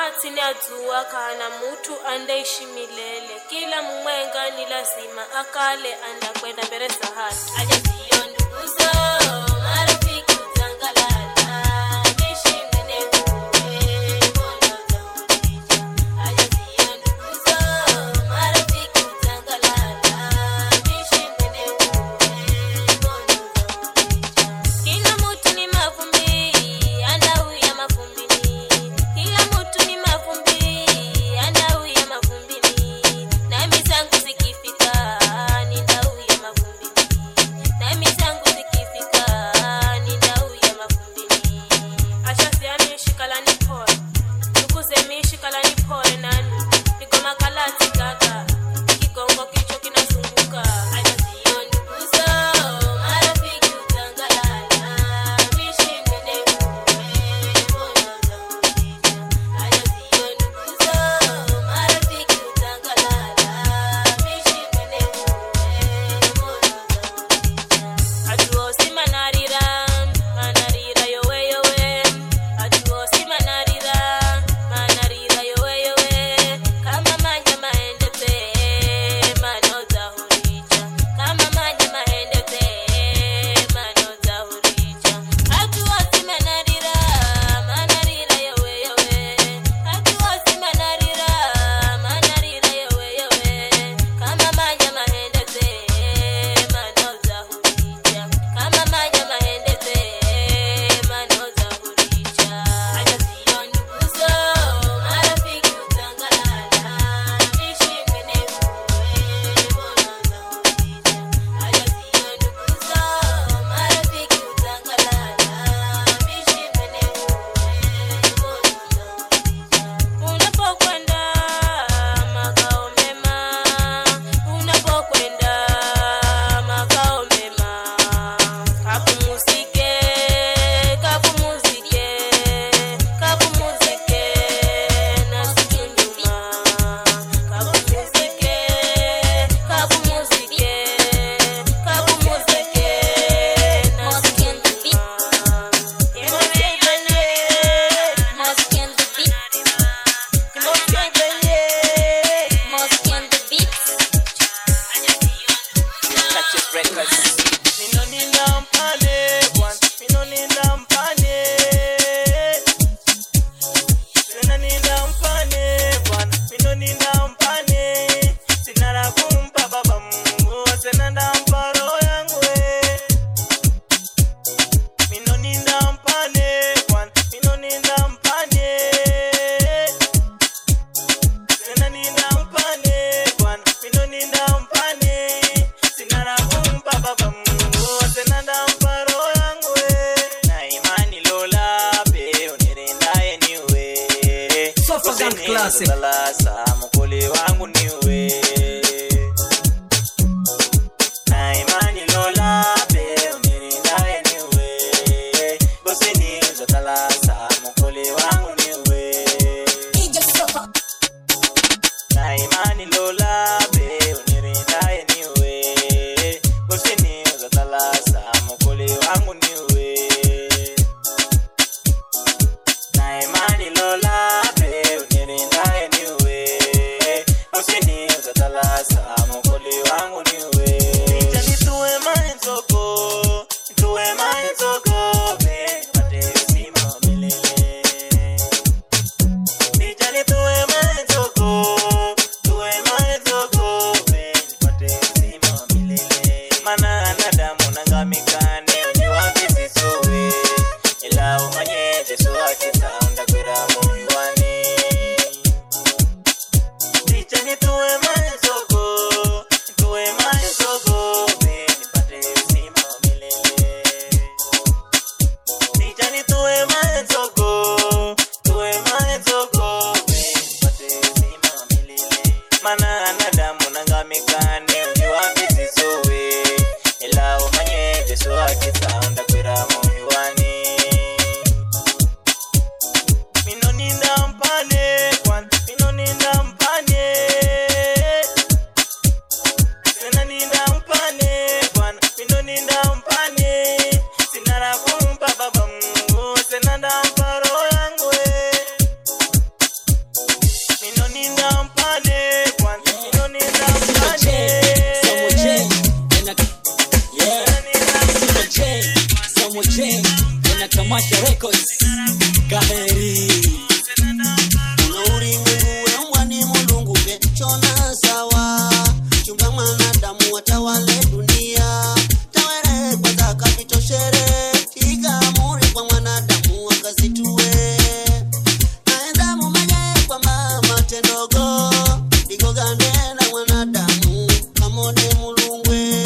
chini ya jua kana mutu andaishi milele kila mumwenga ni lazima akale andakwenda mbele za hati ajaziyo nduguzo marafiki utangalala nishimene kuwe bono zaurija ajaziyo nduguzo marafiki utangalala nishimene kuwe bono zaurija kila mutu ni mavumbi andauya mavumbini kila mutu ni mavumbi andauya mavumbini nami zangu zikifika nindauya mavumbini nami zangu zikifika nindauya mavumbini ashasiami shikalani pole tukuzemi shikalani pole nani nigoma kalati gaga kigongo kicho kinazunguka ajaziyo nduguzo marafiki utangalala mishimene kuwe bono zaurija ajaziyo nduguzo marafiki utangalala mishimene kuwe bono zaurija atuosi manarira manarira yowe yowe atuosi manarira manarira yowe yowe kama manya maendete manota hurija kama manya maendete manota hurija atuosi manarira manarira yowe yowe atuosi manarira manarira yowe yowe kama manya maendete manota hurija kama manya maendete manota hurija ajaziyo nduguzo marafiki utangalala nishimene kuwe bono zaurija ajaziyo nduguzo marafiki utangalala nishimene kuwe bono zaurija unapokwenda makao mema unapokwenda makao mema kapumuzike kapumuzike kapumuzike na siku nyuma kapumuzike kapumuzike kapumuzike na siku nyuma Minoninda mpane bwana, minoninda mpane. Tena ninda mpane bwana, minoninda mpane. Sina la kumpa baba Mungu, tena ndampa roho yangu we. Minoninda mpane bwana, minoninda mpane. Tena ninda mpane bwana, minoninda mpane. Sina la kumpa baba Mungu, tena ndampa roho yangu we. Na imani lola pe unirindaye niwe. Sofa Gang Usini Classic. utalasa, mukuli wangu niwe. Na imani lola pe unirindaye niwe. Usini utalasa, mukuli wangu niwe. Na imani lola be unirindaye niwe Usini uzatalasa mukuli wangu niwe Na imani lola be unirindaye niwe Usini uzatalasa mukuli wangu niwe Ija nituwe mainzoko Nituwe mainzoko be Pate usima milele Nijali tuwe mazoko, tuwe mazoko, nipate uzima wa milele. Maana wanadamu nangamikane, ujua visisuwe. Ila umanye Yesu akitaunda kwera moyoni. Nijali tuwe mazoko, tuwe mazoko, nipate uzima wa milele. Samo J na Tamasha Records. Kaheri. Ulimwengu weumbwa ni Mulungu kechona sawa chumba mwanadamu watawale dunia tawere kwanza kapitoshere tiga amuri kwa mwanadamu wakazitue naenda mumenye kwa mama tendogo ligogande na mwanadamu kamone mulungwe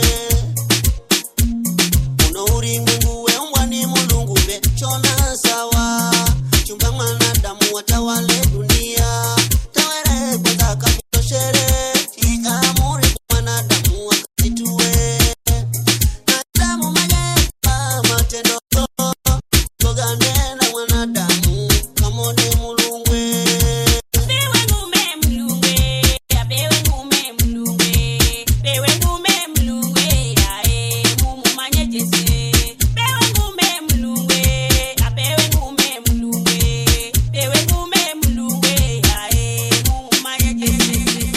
uno ulimwengu weumbwa ni mulungu vechona sawa chumba mwanadamu watawale dunia tawere kwanza kapitoshere ikamuri kwa mwanadamu wakazitue nadamu maye mama tendogo gogande na mwanadamu kamone mulungwe Bewe ngume mlungwe, abewe ngume mlungwe, bewe ngume mlungwe, ae mumu manye jese. Bewe ngume mlungwe, abewe ngume mlungwe, bewe ngume mlungwe, ae mumu manye jese.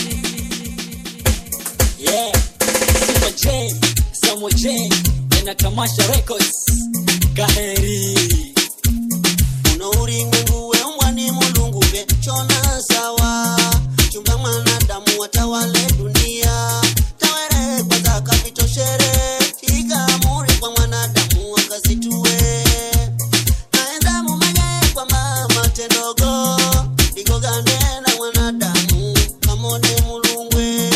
Yeah. Super J, Samo J na Tamasha Records. Kaheri. uno ulimwengu weumbwa ni mulungu vechona sawa chumba mwanadamu watawale dunia tawere kwanza kapitoshere ikamuri kwa mwanadamu wakazitue naenda mumenye kwa mama tendogo ligogande na mwanadamu kamone mulungwe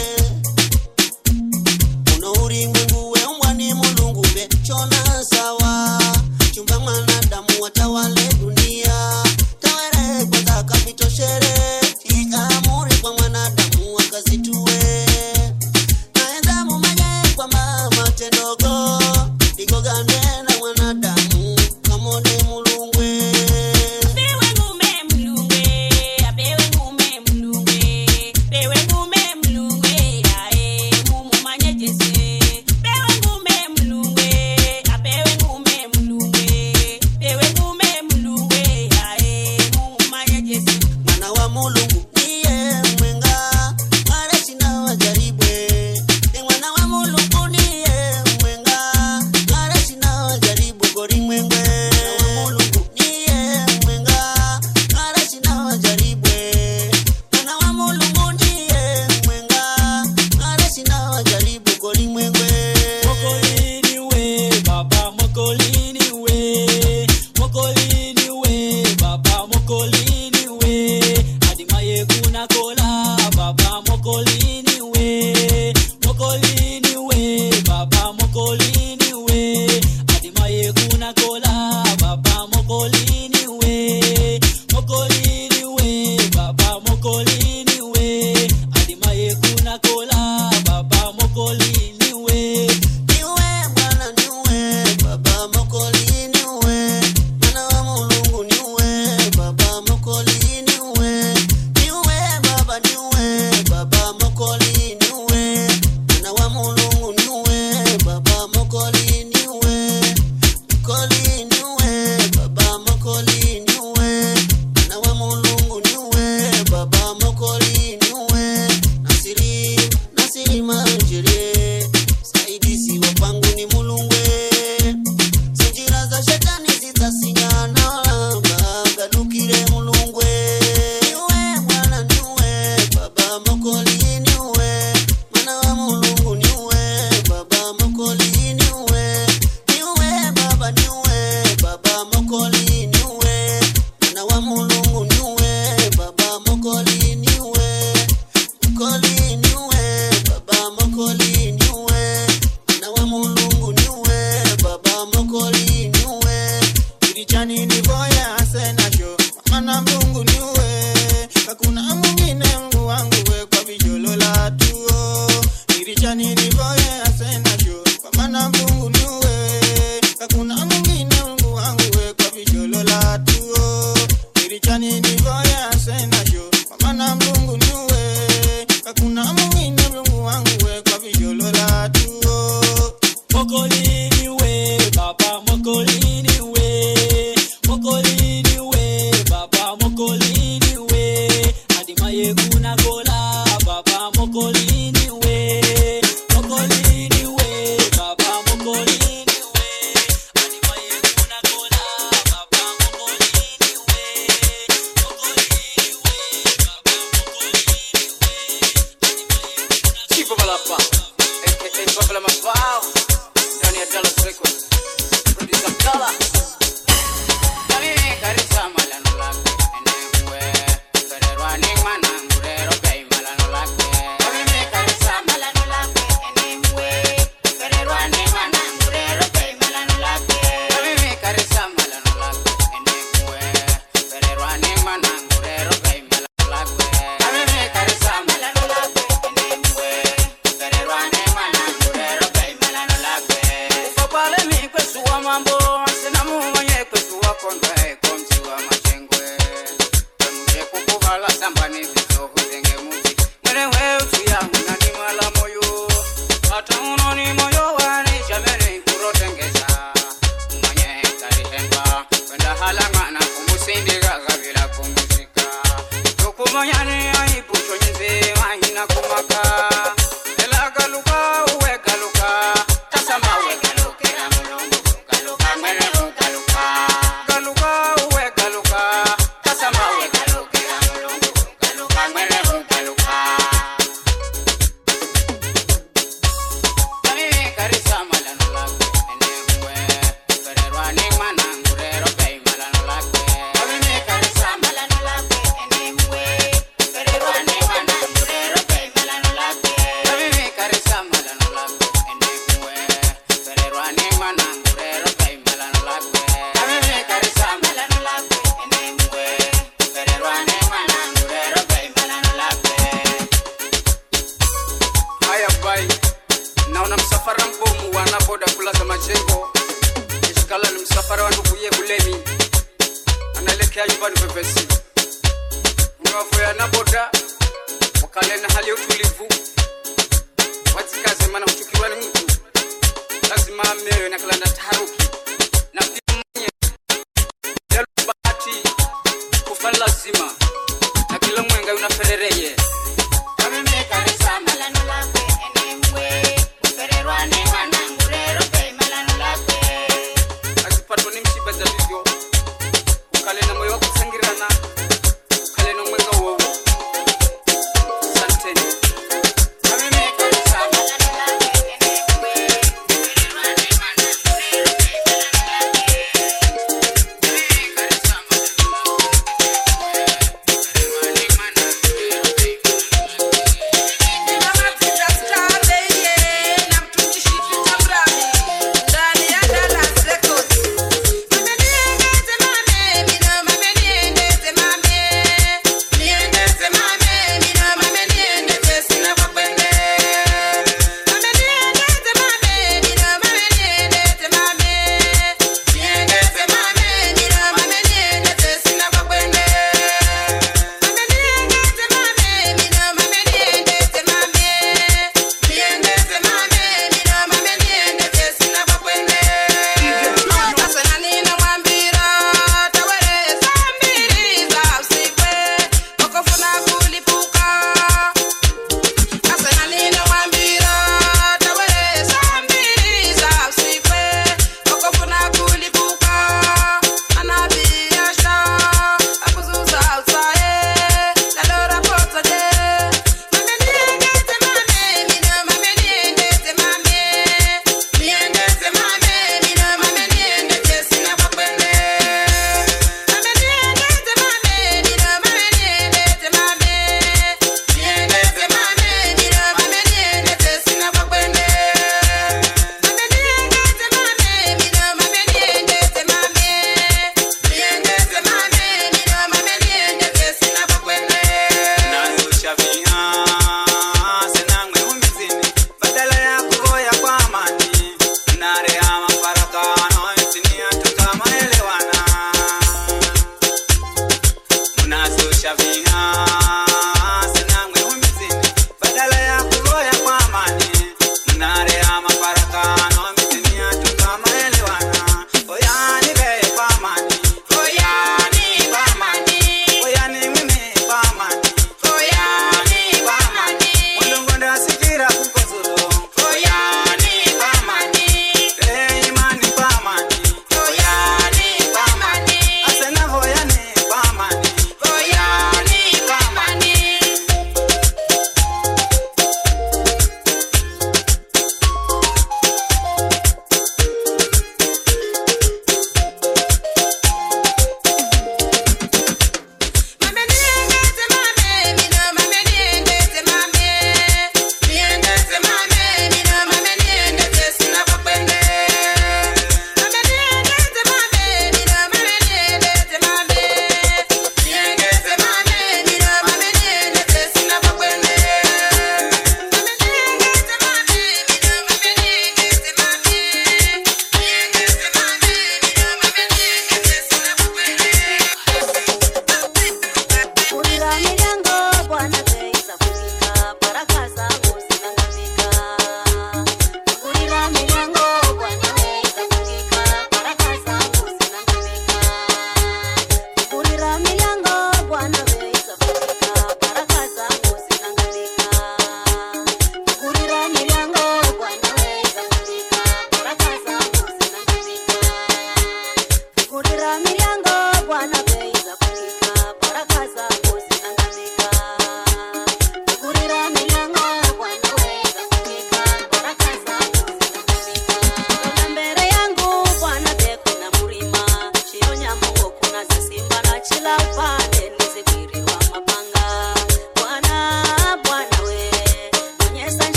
uno ulimwengu weumbwa ni mulungu vechona sawa chumba mwanadamu watawale dunia tawere kwanza kapitoshere ikamuri kwa mwanadamu wakazitue naenda mumenye kwa mama tendogo ligogande na mwanadamu kamone mulungwe Bewe ngume mlungwe, abewe ngume mlungwe, bewe ngume mlungwe, ae mumu manye jese. Bewe ngume mlungwe, abewe ngume mlungwe, bewe ngume mlungwe, ae mumu manye jese. mwana wa mulungu niye mwenga mara sina wajaribwe ni mwana wa mulungu niye mwenga mara sina hapa aka Babla Mafao ndani ya Dallas Records producer Kala na mimi karisa malano lake enewe fererwa ni mana ngurero bei malano lake na mimi karisa malano lake enewe fererwa ni mana ngurero bei malano lake na mimi karisa malano lake enewe fererwa ni mana ngurero bei malano lake na mimi karisa malano lake enewe fererwa ni mana ngurero bei malano lake ufapale mi kwesuwa mambo sina mumanye kwesuwa kondwe komsiwa machengwe emuje kukuvala sambani vizohuzenge muzi mwenewe utuyangu nani mwala moyo hata unoni moyo wani jameni kurotengeza umanye karihemba kwenda halangana kumusindiga gavila kumuzika tukumanyani aibuchonyize mahina kumaka elagaluka uwegaluka tasama wegalukira mulungu galuka mwene ugaluka galuka uwegaluka tasama wegalukira mulungu galuka mwene ugaluka Kamimi karisa malano lake enewe fererwa ni mana ngurero bei malano lake Kamimi karisa malano lake enewe fererwa ni mana ngurero bei malano lake Kamimi karisa malano lake enewe fererwa ni mana ngurero bei malano lake Kamimi karisa malano lake enewe fererwa ni mana ngurero bei malano lake Haya bai naona msafara mbomu wana boda kulaza majengo ishikala ni msafara wa nduguye bulemi anaelekea nyumbani pepesi mnavoya na boda wakale na hali ya utulivu wazikaze maana huchukiwa ni mtu lazima amewe na kalanda taharuki na pia mwenye yalo bahati kufa ni lazima na kila mwenga unaferereye Kamimi karisa malano lake enemwe ufererwa ni mana ngurero bei malano lake azipatwa ni msiba za vivyo ukale na moyo wa kusangirana ukale na mwenga wowo asanteni Kamimi karisa malano lake enemwe ufererwa ni mana ngurero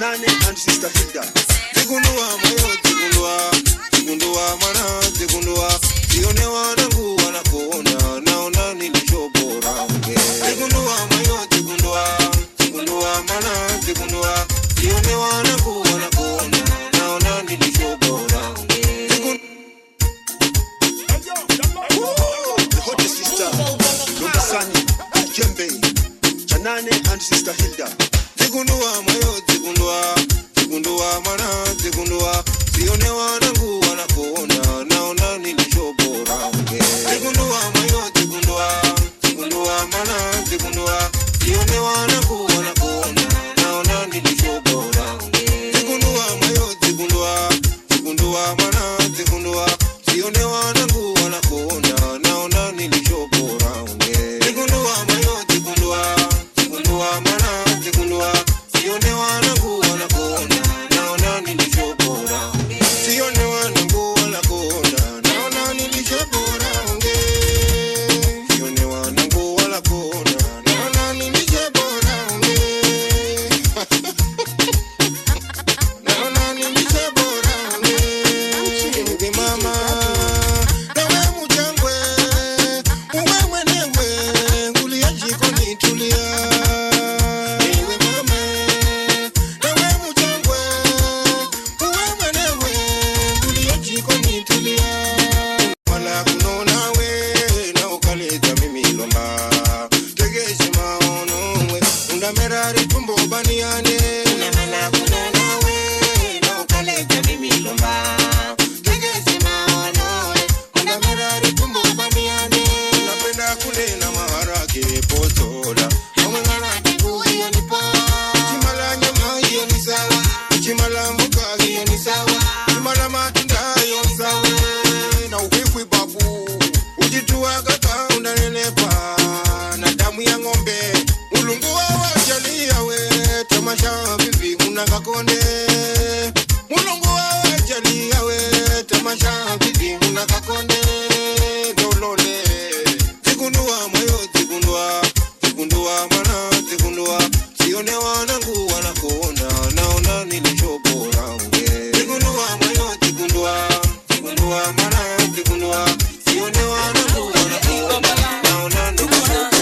Chanane and Sister Hilda. Zigundua moyo zigundua, zigundua mana zigundua. Sione wanangu wanakuona, naona nilichobora unge. Zigundua moyo zigundua, zigundua mana zigundua. Sione wanangu wanakuona, naona nilichobora unge. Zigun- The hottest sister, Dr. Sani, Jembe, Chanane and Sister Hilda. Zigundua moyo zigundua, zigundua mana zigundua. Sione wanangu wanakuona, naona nilichobora unge. Zigundua moyo zigundua, zigundua mana zigundua. Sione wanangu wanakuona, naona nilichobora unge. Zigundua moyo zigundua, zigundua mana zigundua. Sione wanangu wanakuona, naona nilichobora unge. Zigundua moyo zigundua, zigundua mana zigundua. Sione wanangu wanakuona, naona nilichobora unge. Sione wanangu wanakuona, naona nilichobora unge. Sione wanangu wanakuona, naona nilichobora unge. Naona nilichobora unge. Hivi mama, nawe mjangwe, uwe mwenyewe, kulia jikoni tulia. Ewe mama, nawe mjangwe, uwe mwenyewe, kulia jikoni tulia. Wala kunona we, na ukaleta mimi lomba. Tegeshe maono we, undamerari tumbo baniane. Wala kunona we, na ukaleta mimi lomba. Tegeshe maono we, undamerari tumbo baniane. Napenda kunena maharage potola. Amengana kiku hiyo ni poa. Chimala nyama hiyo ni sawa. Chimala mboga hiyo ni sawa. Chimala matunda hiyo ni sawa. Na ukwikwi babu. Ujitua kaka unanenepa. Na damu ya ng'ombe. Ulungu wa wajalia we. Tamasha vivi unakakonde. Mulungu wa wajalia we. Tamasha vivi unakakonde. Dolole. Zigundua moyo zigundua. Zigundua mana zigundua. Sione wanangu wanakuona. Naona nilichobora unge. Zigundua moyo zigundua. Zigundua mana zigundua. Sione wanangu wanakuona. Naona nilichobora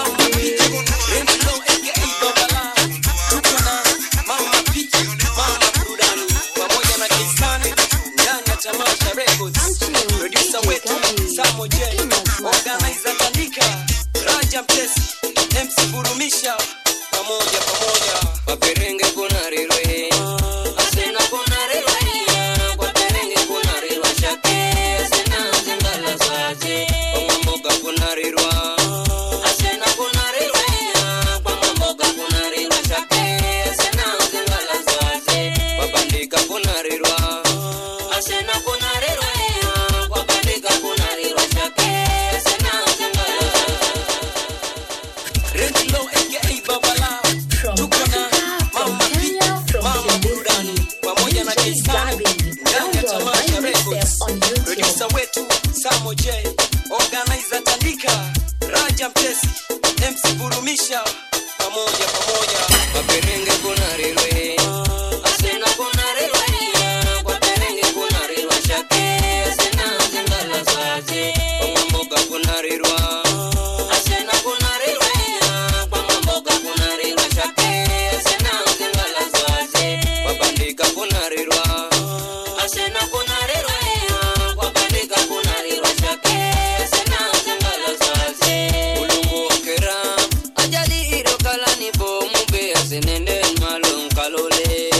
pamoja pamoja waperenge kuna rirwe asena kuna rirwe waperenge kuna rirwa shake asena zingala zaje omamboga kuna rirwa asena kuna rirwe kwamamboga kuna rirwa shake asena zingala zaje wabandika kuna rirwa asena kuna rirwe wabandika kuna rirwa shake asena zingala zaje Rent low aka Baba Lao tuko na Mama P, Mama Burudani pamoja na Kisani ndani ya Tamasha Records. Producer wetu Samo J, organizer Tandika, Raja Mtesi, MC Burumisha pamoja pamoja. Waperenge kuna rilwe, asena kuna rilwe, waperenge kuna rilwa shake, asena zingala zaje, wamamboga kuna rilwa. Asena kuna rilwe, kwamamboga kuna rilwa shake, asena zingala zaje, wabandika kuna rilwa. Asena kuna rilwe, wabandika kuna rilwa shake, asena zingala zaje. Ulungu okera, ajali iro kalani bo mube asenende malum kalole.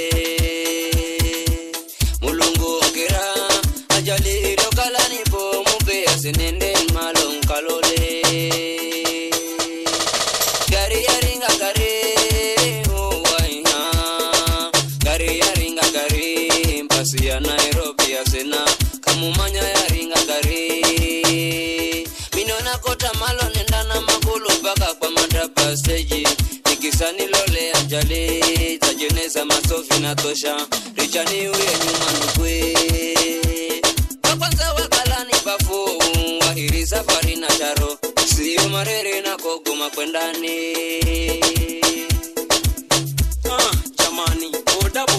Mulungu okera, ajali iro kalani bo mube asenende malum kalole. Gari yaringa gari, oh waiha. Gari yaringa gari, mpasi ya Nairobi asena. Kamumanya yaringa gari. Minona kota malo nendana magulu mpaka kwa madaba stage. Nikisani lole ajali, tajeneza masofi na tosha. Richani uye nyuma nukwe. Kwa kwanza wakalani bafu, wahiri safari na taro. Sio marere na kogoma kwendani. Ah, jamani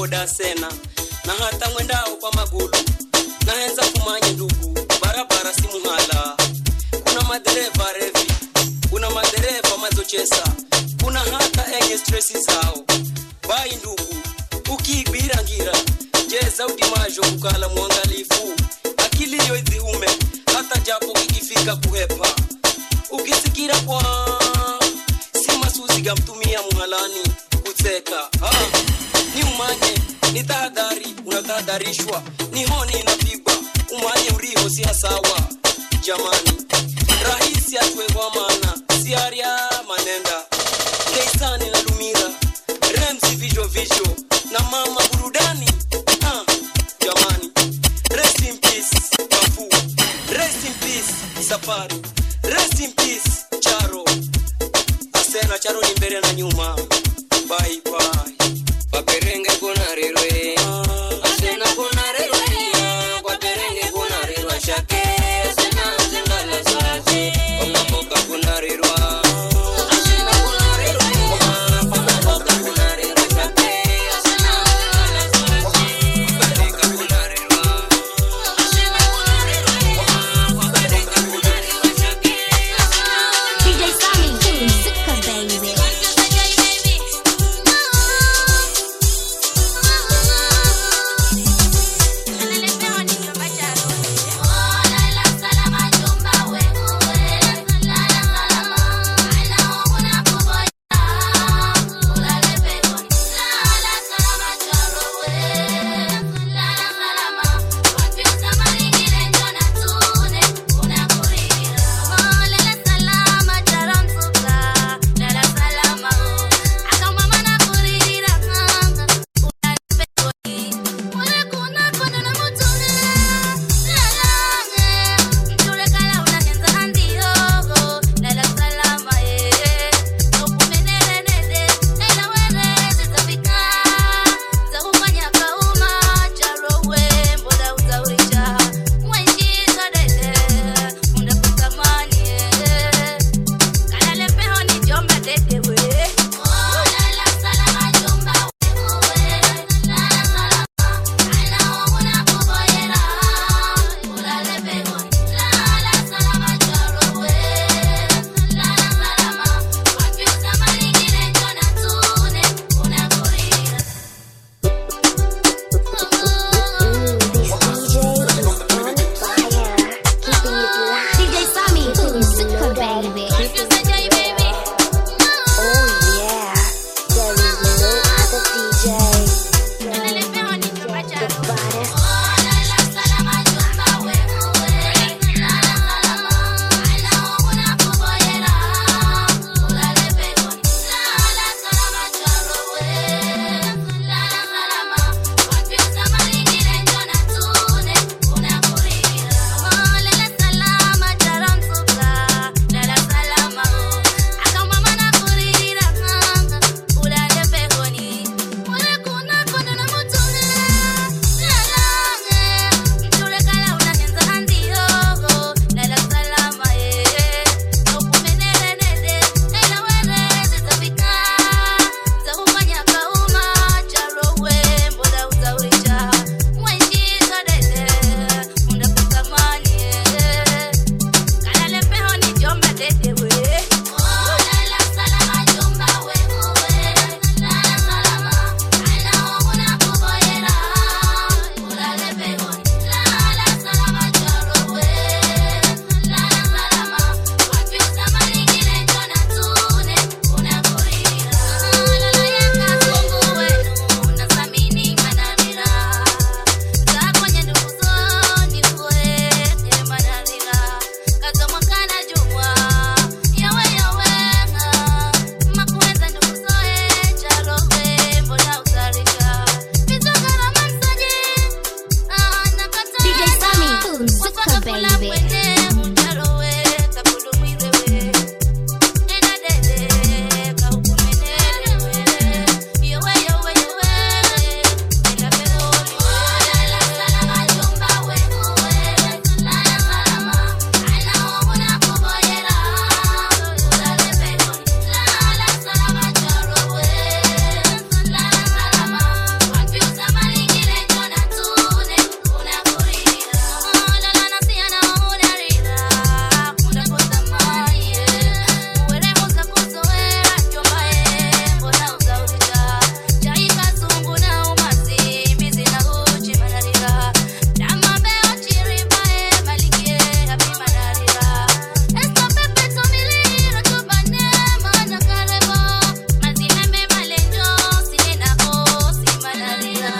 bodaboda sena na hata mwendao kwa magulu nahenza kumanye ndugu barabara si muhala kuna madereva revi kuna madereva mazochesa kuna hata enye stresi zao bai ndugu ukiibira ngira jeza udimajo kukala mwangalifu akiliyo idhiume hata japo kikifika kuhepa ukisikira kwa si masuzi gamtumia muhalani kutseka ha, ni umanye ni tahadhari unatahadharishwa ni honi inapigwa umanye uriho si hasawa jamani rahisi atwegwa mana siaria manenda keisani na lumira remsi vijo vijo na mama burudani ah, jamani rest in peace bafu rest in peace safari rest in peace charo asena charo ni mbele na nyuma bye bye Paperenge kuna rirwe Asena kuna rirwe Paperenge kuna rirwa shake Asena zingala saji Omamoka kuna rirwa Asena kuna rirwe Omamoka kuna rirwa shake Asena zingala saji Paperenge kuna rirwa Asena kuna rirwe Paperenge kuna rirwa shake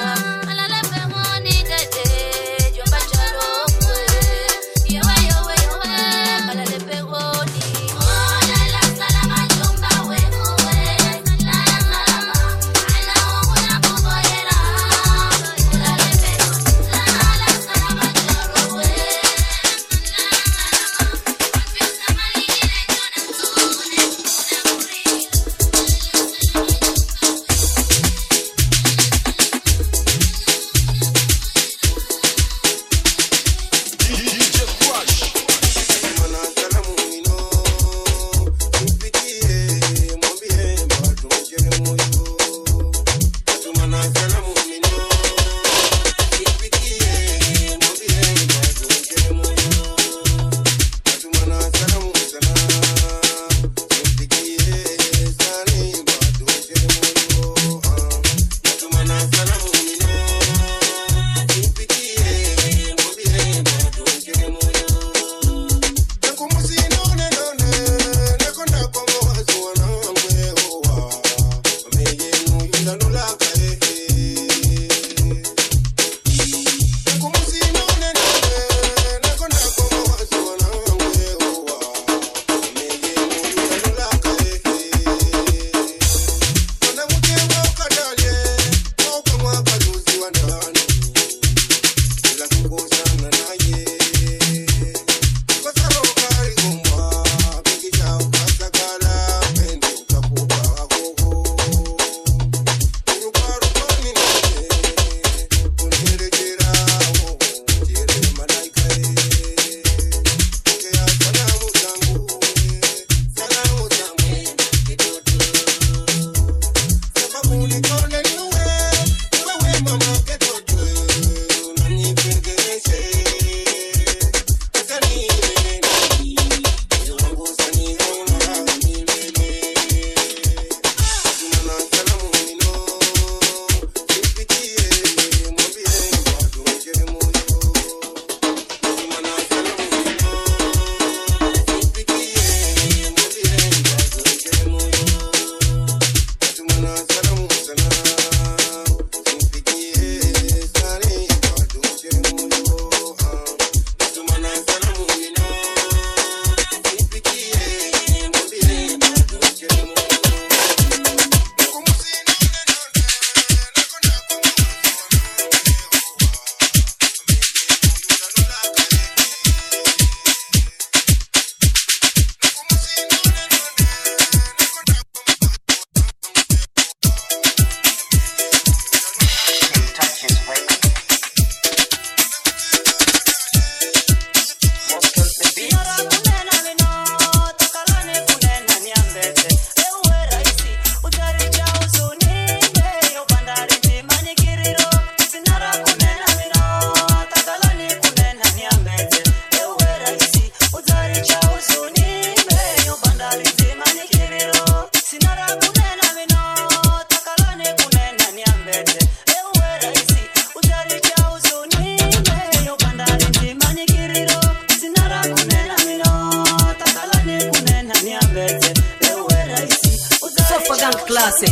classic.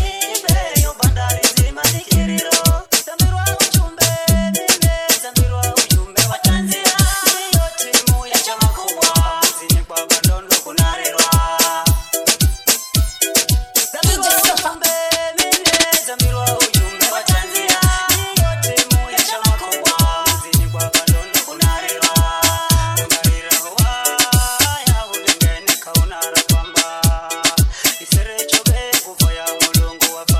Iserecho be kuvoya mulungu wa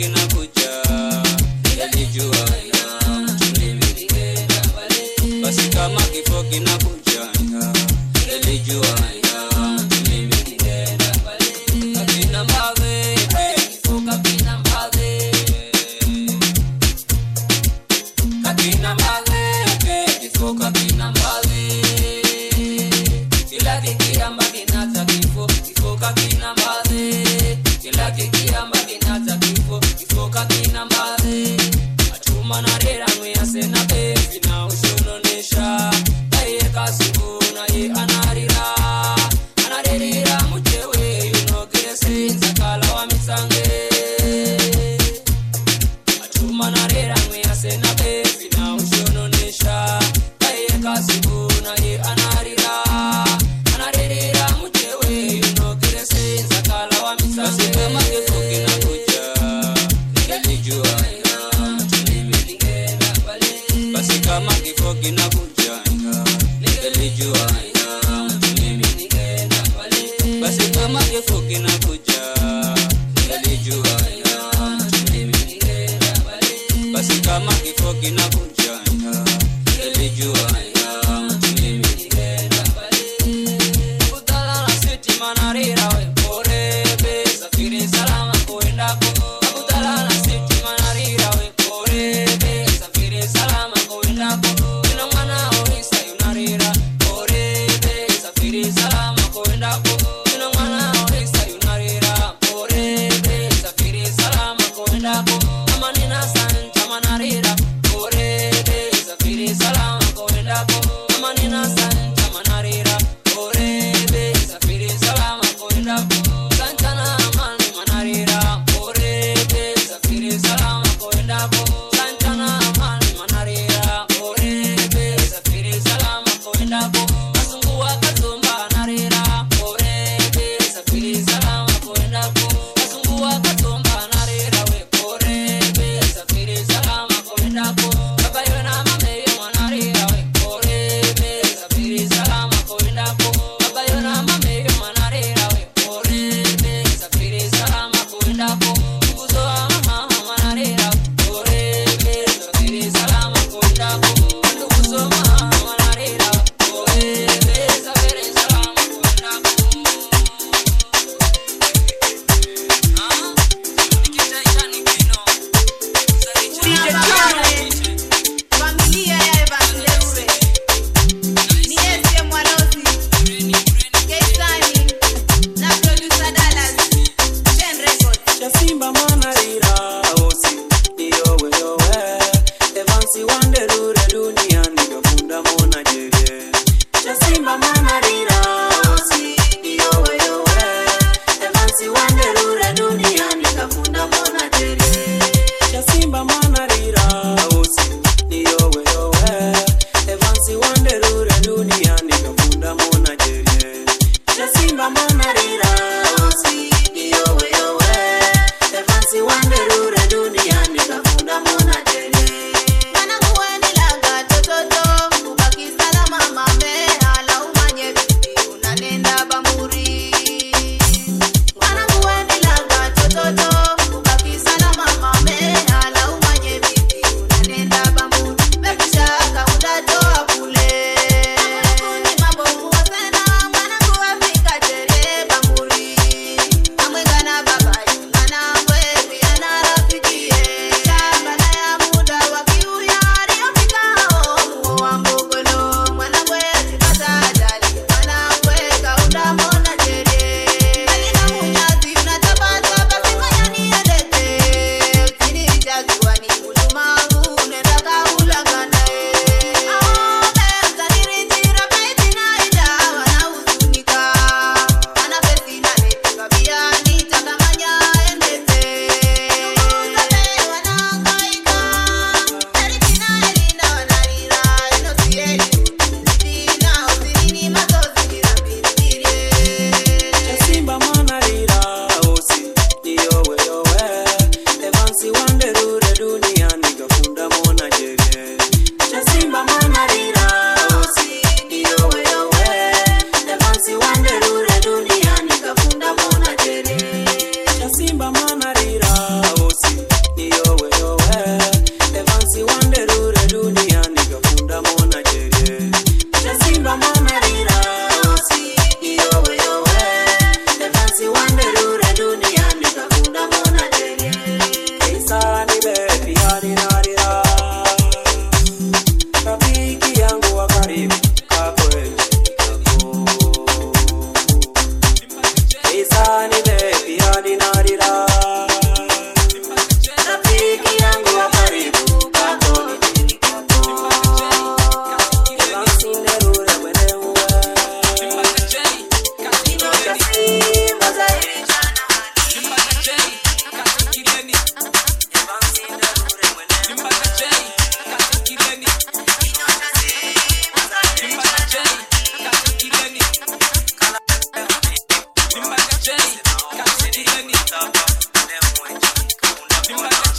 kinakuja yalijua basi kama kifo kinakuja yalijua kakina mbave kifo kakina mbave kakina mbave kifo kakina mbave kila kikiamba kinata kifo kifo kakina mbave kila kikiamba kinata kifo kifo kakina mbave atuma na rera mwiyasena bevi na ushononesha aiye kasuku naye anarira anaririra muchewe yunogeresenza kala wa mitsange atuma na rera mwiyasena bevi na ushononesha aiye kasuku naye anarira anaririra muchewe yunogeresenza kala wa mitsange kama kifo kinakuja yalijua basi kama kifo kinakuja yalijua basi kama kifo kinakuja yalijua basi kama kifo kinakuja yalijua Kutala na siti manarira we porebe safiri salama kuendako Kutala na siti manarira we porebe safiri salama kuendako Kina mwana orisa yunarira porebe safiri salama kuendako Kina mwana orisa yunarira porebe safiri salama kuendako Kama nina santa manarira porebe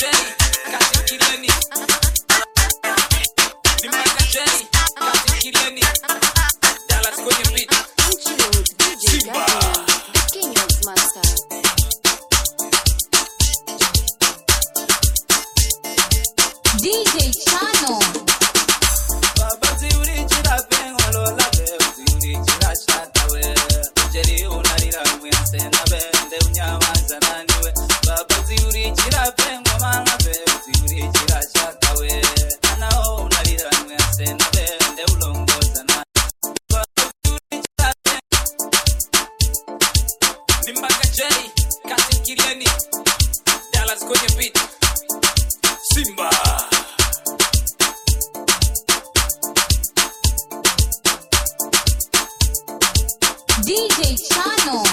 DJ Chano. Simba DJ Chano.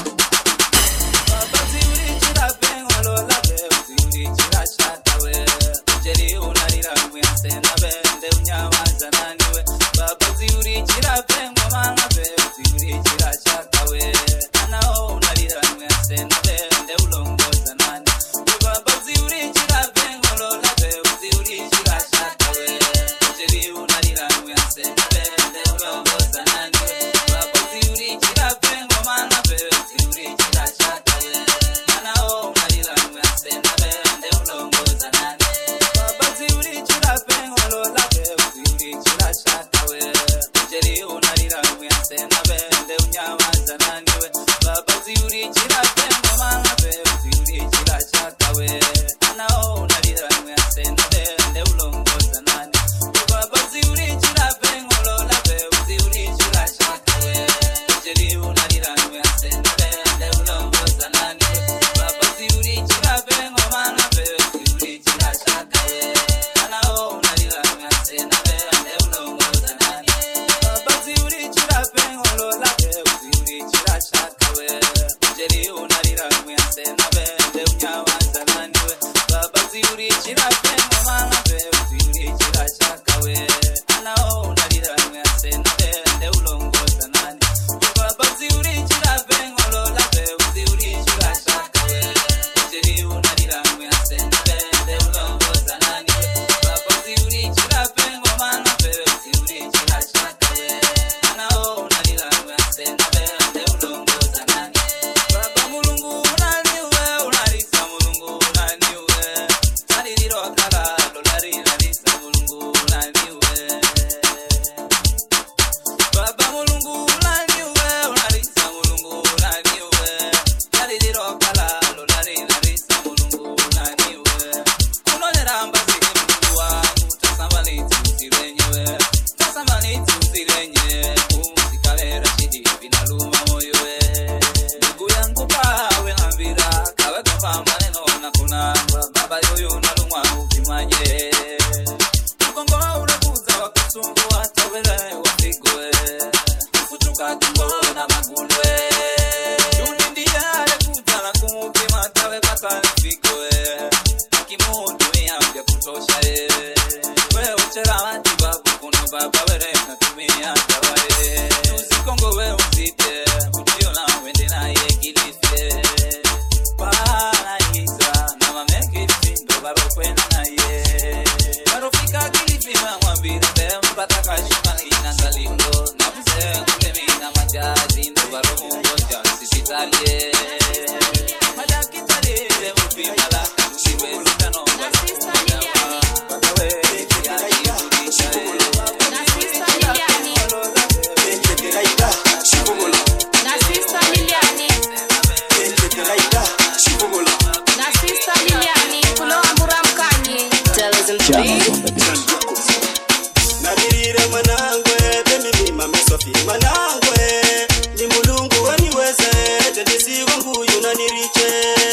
nadirire mwanangwe bemimima mesofi mwanangwe ni mulungu waniweze tendisiwa nguyu naniriche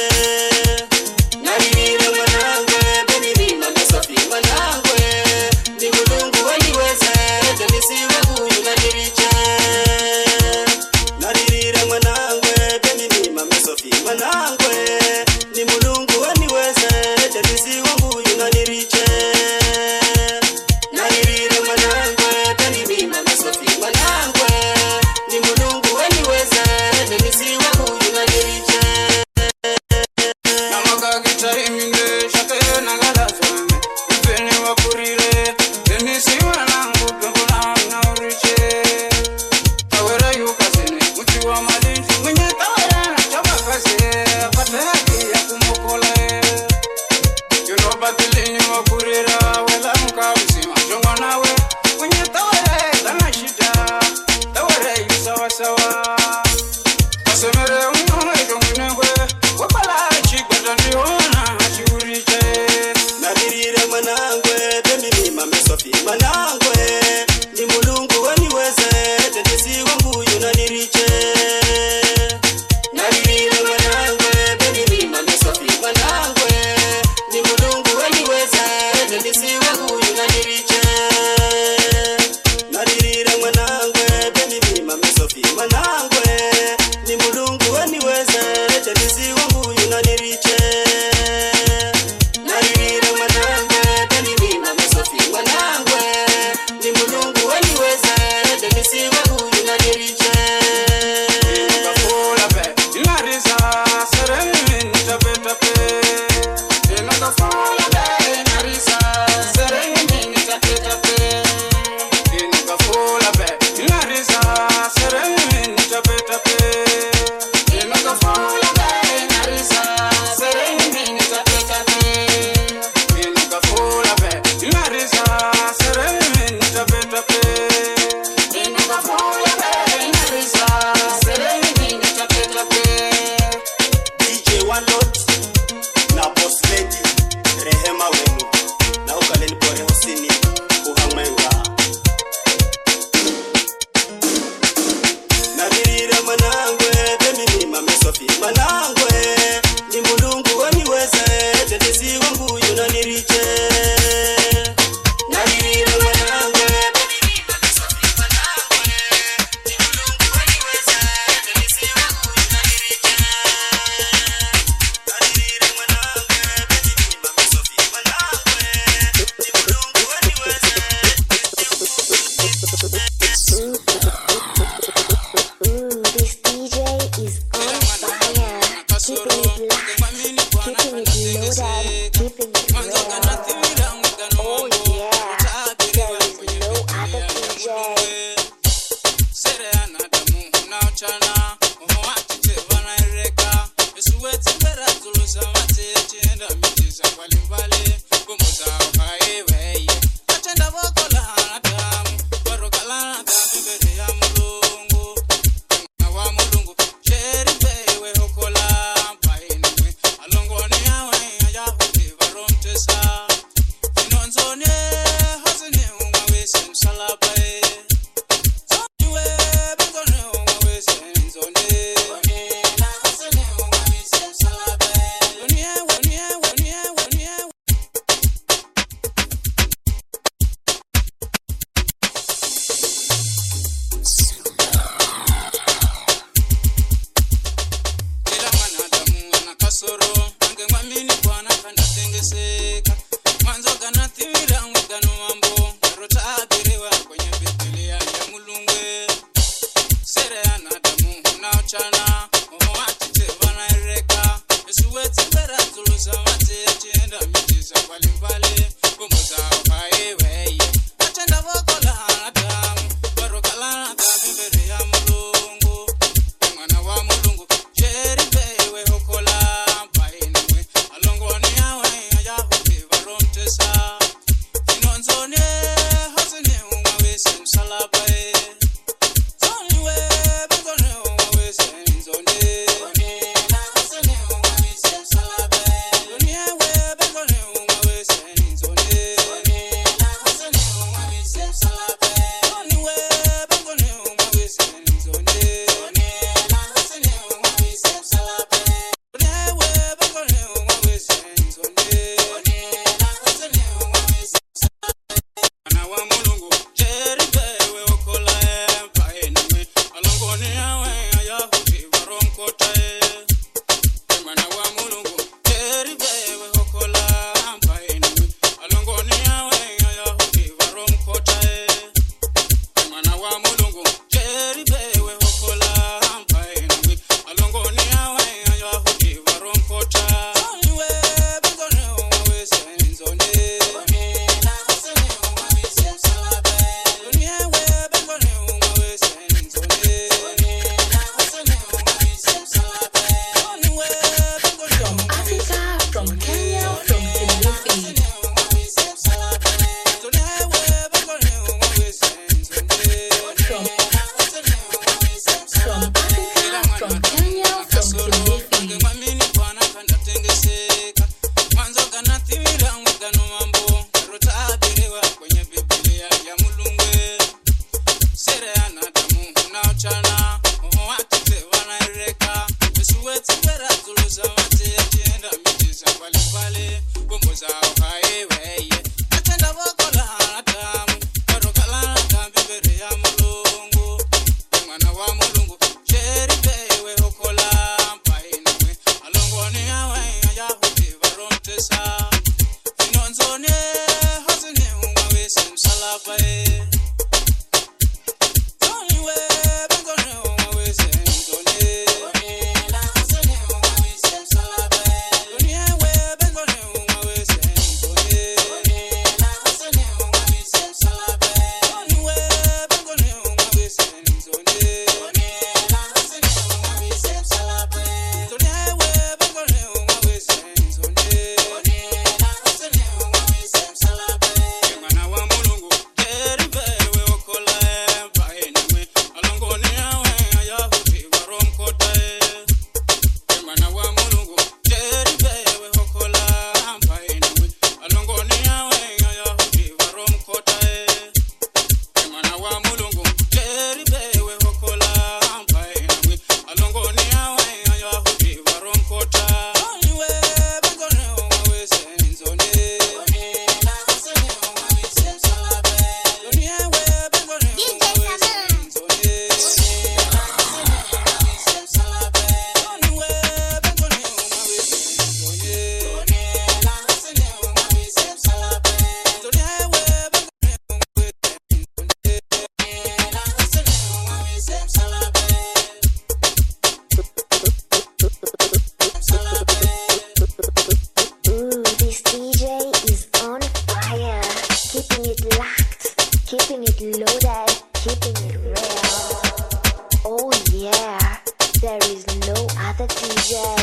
nadirire mwanangwe bemimima mesofi mwanangwe ni mulungu waniweze tendisiwa nguyu naniriche nadirire mwanangwe bemimima mesofi mwanangwe ni mulungu waniweze tendisiwa nguyu naniriche akilini wakurira welamuka mzima jongwa nawe kwenye tawere kana shida tawere sawasawa kasemere unonaidongwinengwe wabala chigwata ndiona chiuriche nadirire mwanangwe bemimi mamesofi mwanangwe ni mulungu waniweze tetesi wangu yunaniriche nadirire mwanangwe bemimi mamesofi mwanangwe ni mulungu waniweze tetesi wangu yunaniriche nadirire mwanangwe bemimi mamesofi mwanangwe ni mulungu waniweze tetesi wangu yunaniriche naririre mwanangwe tanimima mesofi mwanangwe ni mulungu waniweze demisiwe huyu naniriche Inakafula pe, inarisa, sereni nitapetape. Inakafula pe, inarisa, sereni nitapetape. Inakafula pe, inarisa, sereni nitapetape. Inakafula pe, inarisa, sereni nitapetape. Inakafula pe, inarisa, sereni nitapetape. Inakafula pe, inarisa, sereni nitapetape. dj wanlot na boss lady rehema wenu na ukaleni pore hosini uhamwenga nadirire mwanangwe bemimima mesofi mwanangwe ni mulungu waniweze tetesi wangu yunaniriche nadirire mwanangwe bemimima mesofi mwanangwe ni mulungu waniweze tetesi wangu yunaniriche nadirire mwanangwe bemimima mesofi mwanangwe ni mulungu waniweze Mm, this DJ is on fire. Keeping it locked, keeping it loaded, keeping it real. Oh yeah, there is no other DJ. Inonzone, hazine ungawese msalabae mwanzo kanathimira mwigano mambo karotaabiriwa kwenye bibilia ya mulungwe sere anadamu unaochana omoatite vanaereka esuwetsibera zulusa mate chienda mitiza mbalimbali bombo zao haiweye atenda vokola anadamu varokalana kavimbere ya mulungu mwana wa mulungu sheribewe hokola mpainwe alongoni yawe ayahuti varomtesa inonzone hazine umawese msalabae DJ.